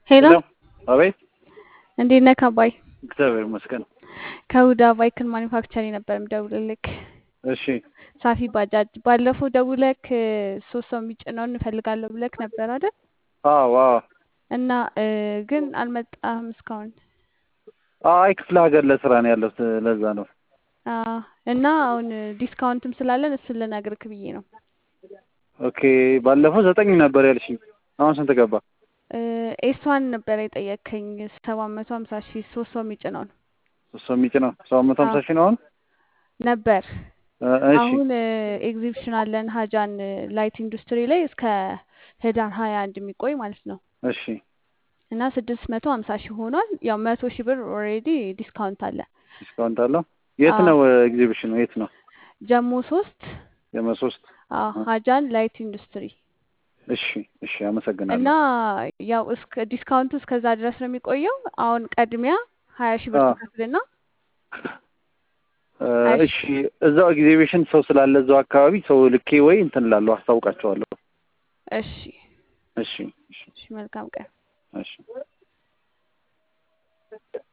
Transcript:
ሄሎ አቤት። እንዴት ነህ አባይ? እግዚአብሔር ይመስገን። ከሁዳ ባይክን ማኒፋክቸሪ ነበር የምደውልልክ። እሺ ሳፊ ባጃጅ ባለፈው ደውለክ ሶስት ሰው የሚጭነውን እንፈልጋለሁ ብለክ ነበር አይደል? አዎ አዎ። እና እ ግን አልመጣህም እስካሁን። አይ ክፍለ ሀገር ለስራ ነው ያለሁት ለዛ ነው። አ እና አሁን ዲስካውንትም ስላለን እሱን ልነግርክ ብዬ ነው። ኦኬ ባለፈው ዘጠኝ ነበር ያልሽኝ። አሁን ስንት ገባ? ኤስዋን ነበር የጠየከኝ ሰባት መቶ ሀምሳ ሺህ ሶስት ሰው የሚጭነውን ሶስት ሰው የሚጭነው ሰባት መቶ ሀምሳ ሺህ ነው አሁን? ነበር። እ እሺ አሁን ኤግዚቢሽን አለን ሀጃን ላይት ኢንዱስትሪ ላይ እስከ ህዳር ሀያ አንድ የሚቆይ ማለት ነው እሺ እና ስድስት መቶ ሀምሳ ሺህ ሆኗል። ያው መቶ ሺህ ብር ኦልሬዲ ዲስካውንት አለ። ዲስካውንት አለው። የት አዎ። ነው ኤግዚቢሽኑ? የት ነው? ጀሞ ሶስት የመሶስት አዎ ሀጃን ላይት ኢንዱስትሪ እሺ እሺ አመሰግናለሁ። እና ያው እስከ ዲስካውንቱ እስከዛ ድረስ ነው የሚቆየው። አሁን ቀድሚያ ሀያ ሺህ ብር አዎ። ትከፍልና እ ሀያ እሺ እዛው ኤግዚቢሽን ሰው ስላለ እዛው አካባቢ ሰው ልኬ ወይ እንትን እላለሁ አስታውቃቸዋለሁ። እሺ እሺ እሺ እሺ መልካም ቀን። እሺ